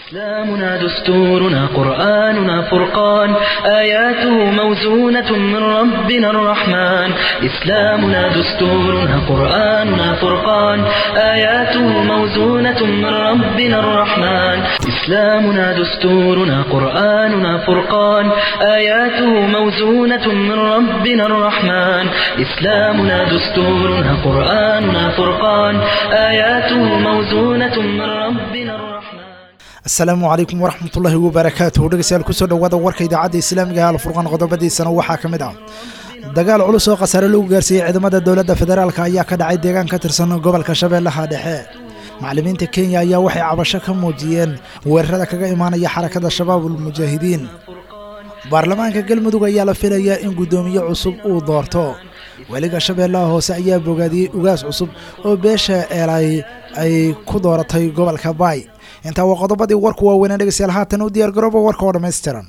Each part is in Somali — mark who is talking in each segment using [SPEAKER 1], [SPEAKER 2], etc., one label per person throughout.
[SPEAKER 1] إسلامنا دستورنا قرآننا فرقان آياته موزونة من ربنا الرحمن إسلامنا دستورنا قرآننا فرقان آياته موزونة من ربنا الرحمن إسلامنا دستورنا قرآننا فرقان آياته موزونة من ربنا الرحمن إسلامنا دستورنا قرآننا فرقان آياته موزونة من ربنا الرحمن
[SPEAKER 2] asalaamu calaykum waraxmatullaahi wabarakaatuhu dhegeystayaal kusoo dhowaada warka idaacadda islaamiga ee alfurqaan qodobadiisana waxaa ka mid ah dagaal culus oo khasaare lagu gaarsiiyey ciidamada dowladda federaalk ayaa ka dhacay deegaan ka tirsan gobolka shabeellaha dhexe macallimiinta kenya ayaa waxay cabasho ka muujiyeen weerarada kaga imaanaya xarakada shabaabul mujaahidiin baarlamaanka galmudug ayaa la filayaa in guddoomiye cusub uu doorto weliga shabeellaha hoose ayaa bogaadiyey ugaas cusub oo beesha eelay ay ku dooratay gobolka baay intaa waa qodobadii warku waaweynaa dhegeystayaal haatan u diyaar garooba warka oo dhammaystiran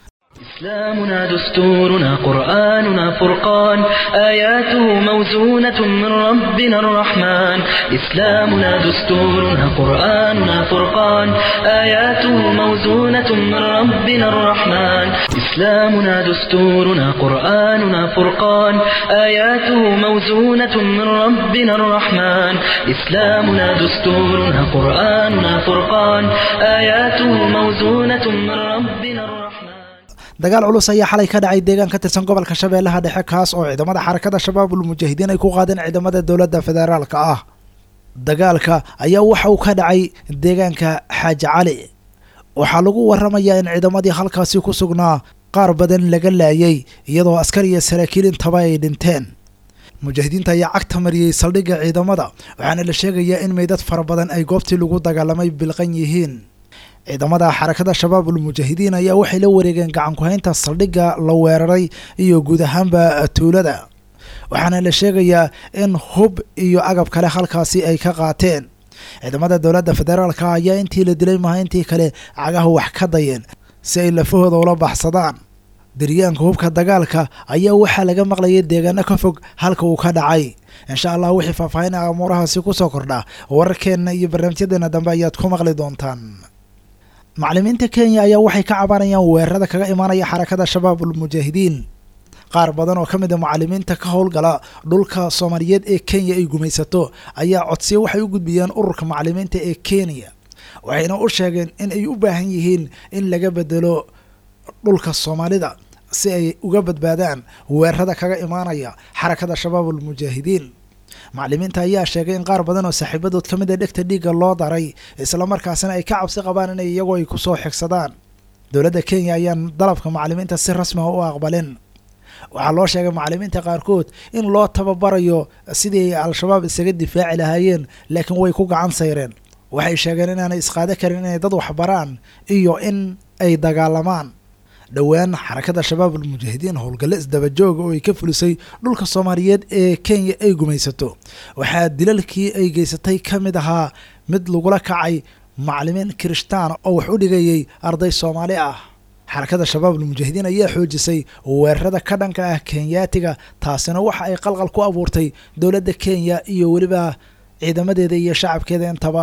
[SPEAKER 1] إسلامنا دستورنا قرآننا فرقان آياته موزونة من ربنا الرحمن إسلامنا دستورنا قرآننا فرقان آياته موزونة من ربنا الرحمن إسلامنا دستورنا قرآننا فرقان آياته موزونة من ربنا الرحمن إسلامنا دستورنا قرآننا فرقان آياته موزونة من ربنا الرحمن
[SPEAKER 2] dagaal culus ayaa xalay ka dhacay deegaan ka tirsan gobolka shabeellaha dhexe kaas oo ciidamada xarakada shabaabul mujaahidiin ay ku qaadeen ciidamada dowladda federaalka ah dagaalka ayaa waxa uu ka dhacay deegaanka xaaji cali waxaa lagu waramayaa in ciidamadii halkaasi ku sugnaa qaar badan laga laayay iyadoo askar iyo saraakiil intaba ay dhinteen mujaahidiinta ayaa cagta mariyey saldhigga ciidamada waxaana la sheegayaa in meydad fara badan ay goobtii lagu dagaalamay bilqan yihiin ciidamada xarakada shabaabul mujaahidiin ayaa waxay la wareegeen gacan ku-haynta saldhigga la weeraray iyo guud ahaanba tuulada waxaana la sheegayaa in hub iyo agab kale halkaasi ay ka qaateen ciidamada dowladda federaalka ayaa intii la dilay maha intii kale cagaha wax ka dayeen si ay lafahooda ula baxsadaan diryaanka hubka dagaalka ayaa waxaa laga maqlayay deegaano ka fog halka uu ka dhacay insha allah wixii faahfaahinaa amuurahaasi kusoo kordha wararkeenna iyo barnaamijyadeena dambe ayaad ku maqli doontaan macallimiinta kenya ayaa waxay ka cabanayaan weerarada kaga imaanaya xarakada shabaabul mujaahidiin qaar badan oo ka mid a macallimiinta ka howlgala dhulka soomaaliyeed ee kenya ay gumaysato ayaa codsiya waxay u gudbiyeen ururka macallimiinta ee kenya waxayna u sheegeen in ay u baahan yihiin in laga bedelo dhulka soomaalida si ay uga badbaadaan weerarada kaga imaanaya xarakada shabaabul mujaahidiin macallimiinta ayaa sheegay in qaar badan oo saaxiibadood ka mid a dhegta dhiigga loo daray islamarkaasina ay ka cabsi qabaan inay iyagoo ay kusoo xigsadaan dowladda kenya ayaan dalabka macallimiinta si rasmi ah u aqbalin waxaa loo sheegay macallimiinta qaarkood in loo tababarayo sidii ay al-shabaab isaga difaaci lahaayeen laakiin way ku gacan sayreen waxay sheegeen inaanay isqaado karin inay dad waxbaraan iyo in ay dagaalamaan dhowaan xarakada shabaabul mujaahidiin howlgalle isdabajooga oo ay ka fulisay dhulka soomaaliyeed ee kenya ay gumaysato waxaa dilalkii ay geysatay ka mid ahaa mid lagula kacay macallimiin kirishtaan oo wax u dhigayay arday soomaali ah xarakada shabaabul mujaahidiin ayaa xoojisay weerarada ka dhanka ah kenyaatiga taasina waxa ay qalqal ku abuurtay dowladda kenya iyo weliba ciidamadeeda iyo shacabkeeda intaba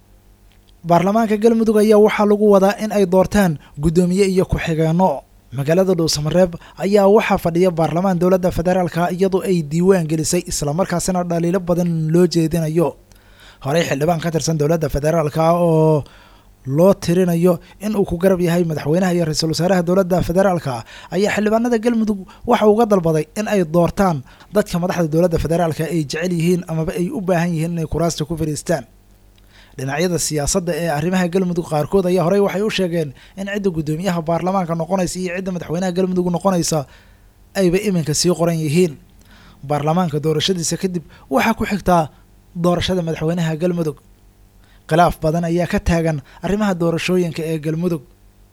[SPEAKER 2] baarlamaanka galmudug ayaa waxaa lagu wadaa in ay doortaan guddoomiye iyo ku-xigeenno magaalada dhuusamareeb ayaa waxaa fadhiya baarlamaan dowladda federaalka iyadoo ay diiwaan gelisay islamarkaasina dhaliilo badan loo jeedinayo horey xildhibaan ka tirsan dowladda federaalka oo loo tirinayo in uu ku garab yahay madaxweynaha iyo ra-iisul wasaaraha dowladda federaalka ayaa xildhibaanada galmudug waxa uga dalbaday in ay doortaan dadka madaxda dowladda federaalka ay jecel yihiin amaba ay u baahan yihiin inay kuraasta ku fadhiistaan dhinacyada siyaasadda ee arrimaha galmudug qaarkood ayaa horey waxay u sheegeen in cidda guddoomiyaha baarlamaanka noqonaysa iyo cidda madaxweynaha galmudug noqonaysa ayba iminka sii qoran yihiin baarlamaanka doorashadiisa kadib waxaa ku xigtaa doorashada madaxweynaha galmudug khilaaf badan ayaa ka taagan arrimaha doorashooyinka ee galmudug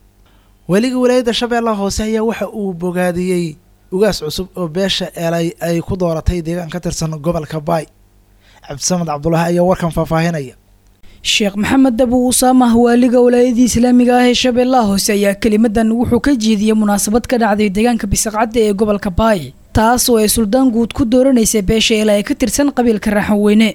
[SPEAKER 2] weliga walaayadda shabeellaha hoose ayaa waxa uu bogaadiyey ugaas cusub oo beesha eelay ay ku dooratay deegaan ka tirsan gobolka baay cabdisamed cabdulaahi ayaa warkan faahfaahinaya
[SPEAKER 3] sheekh maxamed dabu usaamah waaliga walaayadii islaamiga ah ee shabeellaha hoose ayaa kelimadan wuxuu ka jeediyey munaasabad ka dhacday deegaanka bisaqcadda ee gobolka baay taas oo ay suldaan guud ku dooranaysay beesha ilaa ay ka tirsan qabiilka raaxan weyne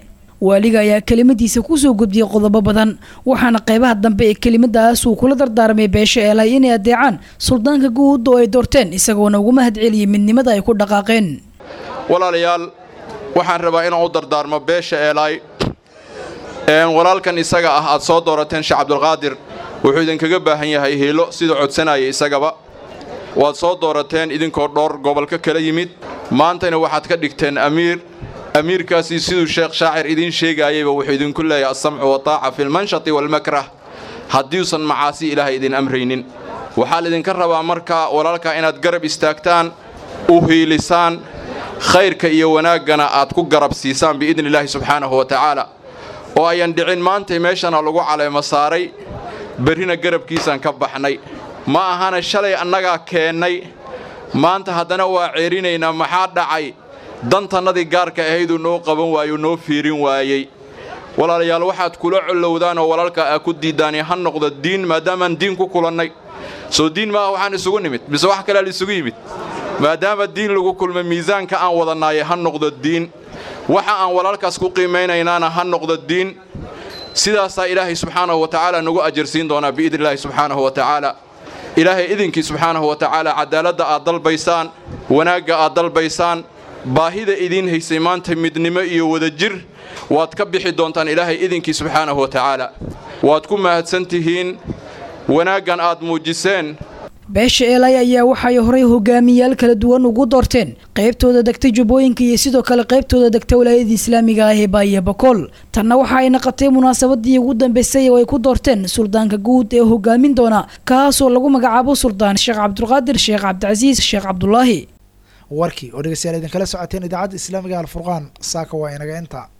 [SPEAKER 3] waaliga ayaa kelimadiisa kusoo gudbiyey qodobo badan waxaana qeybaha dambe ee kelimadaas uu kula dardaarmay beesha eelay inay adeecaan suldaanka guud oo ay doorteen isagoona ugu mahad celiyey midnimada ay ku dhaqaaqeen
[SPEAKER 4] walaalayaal waxaan rabaa inaan u dardaarmo beesha eelaay walaalkan isaga ah aad soo doorateen sheekh cabdulqaadir wuxuu idinkaga baahan yahay hiilo sida codsanaya isagaba waad soo doorateen idinkoo dhowr gobolka kala yimid maantayna waxaad ka dhigteen amiir amiirkaasi siduu sheekh shaacir idiin sheegaayayba wuxuu idinku leeyahay alsamcu wataaca fi lmanshati waalmakrah haddiuusan macaasi ilaahay idin amraynin waxaa laydinka rabaa markaa walaalkaa inaad garab istaagtaan u hiilisaan khayrka iyo wanaaggana aad ku garab siisaan biidni illaahi subxaanahu wa tacaala oo ayan dhicin maantay meeshana lagu caleemo saaray berrina garabkiisaan ka baxnay ma ahana shalay annagaa keennay maanta haddana waa ceerinaynaa maxaa dhacay dantannadii gaarka ahayduu noo qaban waayuu noo fiirin waayey walaalayaal waxaad kula collowdaan oo walaalka aa ku diiddaani ha noqdo diin maadaamaan diin ku kulannay soo diin maaha waxaan isugu nimid mise wax kalea laisugu yimid maadaama diin lagu kulmay miisaanka aan wadannaaye ha noqdo diin waxa aan walaalkaas ku qiimaynaynaana ha noqdo diin sidaasaa ilaahay subxaanahu wa tacaala nagu ajarsiin doonaa biidni illaahi subxaanahu wa tacaala ilaahay idinkii subxaanahu wa tacaala cadaaladda aad dalbaysaan wanaagga aad dalbaysaan baahida idiin haysay maanta midnimo iyo wadajir waad ka bixi doontaan ilaahay idinkii subxaanahu wa tacaala waad ku mahadsan tihiin wanaaggan aad muujiseen
[SPEAKER 3] beesha eelay ayaa waxay horay hogaamiyaal kala duwan ugu doorteen qaybtooda degtay jubbooyinka iyo sidoo kale qaybtooda degta walaayada islaamiga ah ee baaye bakool tanna waxa ay naqatay munaasabadii ugu dambeysay oo ay ku doorteen suldaanka guud ee hogaamin doona kaasoo lagu magacaabo suldaan sheekh cabdulqaadir sheekh cabdicasiis sheekh cabdulaahi
[SPEAKER 2] warkii oo dhegeystayaal idinkala socoteen idaacadda islaamiga alfurqaan saaka waa inaga inta